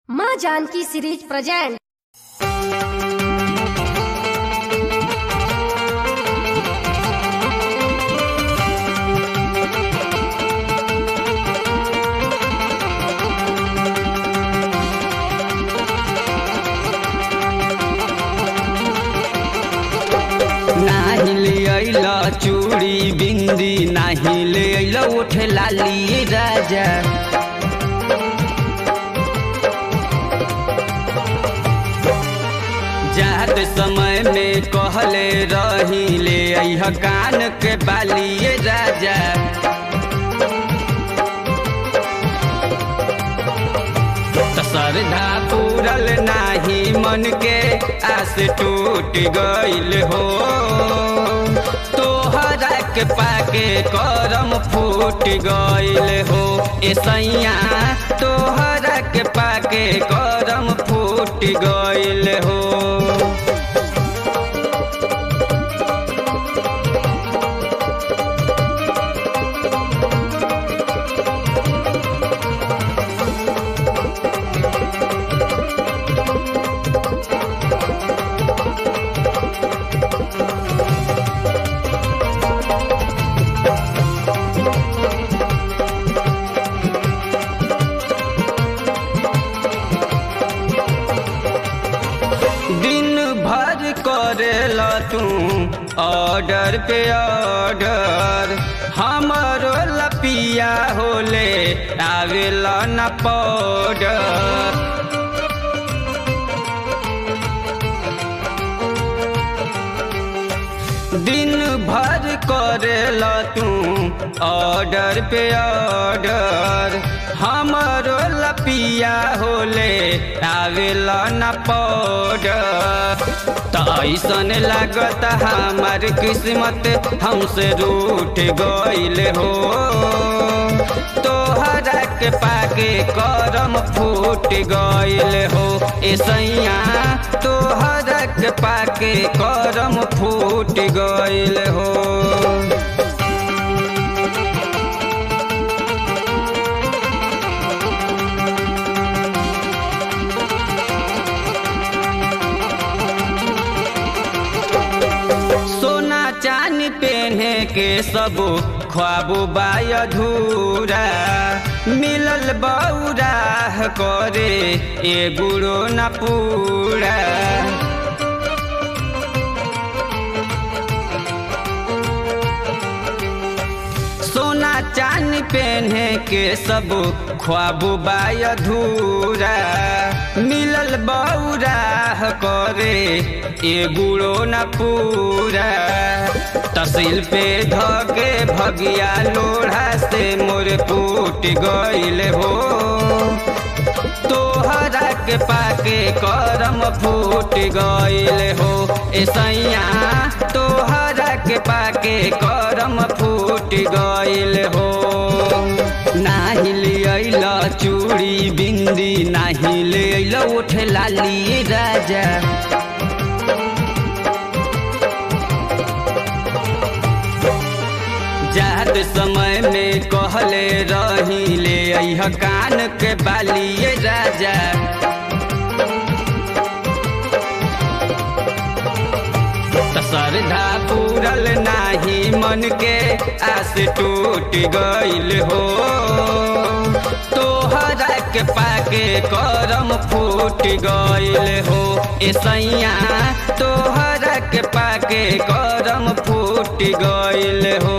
माँ Janaki series present नाही ले अइला चूड़ी बिंदी नाही ले अइला उठे लाली राजा जात समय में कहले रही ले अइह कान के बाली राजा त श्रद्धा पूरल नाही मन के आस टूट गइल हो तोहरा के पाके करम फूट गइल हो ए सैया तोहरा के पाके करम फूट गइल हो दिन भर करेला तू ऑर्डर पे ऑर्डर हमारो लपिया होले आवेला न पाउडर दिन भर करेला तू ऑर्डर पे ऑर्डर हमारो लपिया होले आवेला न पाउडर त ऐसन लागत हमार किस्मत हमसे रूठ गइल हो तोहरा के पाके करम फूट गइल हो ए सैया तोहरा के पाके करम फूट गइल हो सोना चांदी पहने के सब ख्वाब बाय अधूरा मिलल बौरा करे ए गुड़ो न पूरा सोना चांदी पहने के सब ख्वाब बाय अधूरा मिलल बौरा करे ए गुड़ो न पूरा तहसील पे धके भगिया लोढ़ा से मोर फूट गइल हो तोहरा के पाके करम फूट गइल हो ए सैया तोहरा के पाके करम फूट गइल हो नाही ले अइला चूड़ी बिंदी नाही ले अइला उठे लाली राजा जात समय में कहले रही ले अइह कान के बाली राजा त श्रद्धा पूरल नाही मन के आस टूट गइल हो तोहरा के पाके करम फूट गइल हो ए सैया तोहरा के पाके करम फूट गइल हो